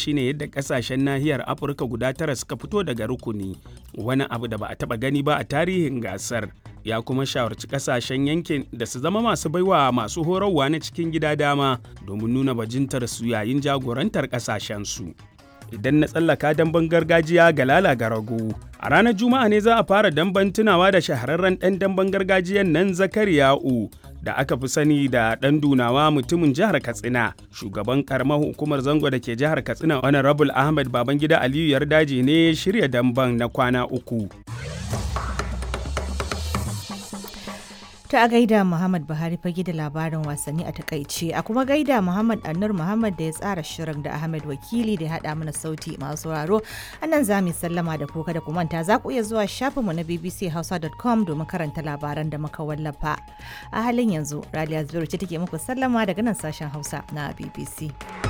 shine yadda kasashen nahiyar Afirka guda tara suka fito daga rukuni, wani abu da ba a taba gani ba a tarihin gasar. Ya kuma shawarci kasashen yankin da su zama masu baiwa masu horarwa na cikin gida dama domin nuna bajintar su yayin jagorantar kasashensu. Idan na tsallaka damben gargajiya ga lala ga rago. A ranar Juma'a ne za a fara damben tunawa da shahararren ɗan damben gargajiyan nan Zakariya'u da aka fi sani da ɗan dunawa mutumin jihar Katsina. Shugaban karamar hukumar zango da ke jihar Katsina Honorable Ahmed Babangida Aliyu Yardaji ne shirya damben na kwana uku. Ta a gaida Muhammad Buhari fage da labarin wasanni a takaice a kuma gaida Muhammad Annur Muhammad da ya tsara shirin da Ahmed Wakili da ya haɗa mana sauti masu sauraro. A nan za mu sallama da kuka da kumanta za ku iya zuwa shafinmu na bbchausa.com domin karanta labaran da muka wallafa. A halin yanzu, Raliya Zubairu ce take muku sallama daga nan sashen Hausa na BBC.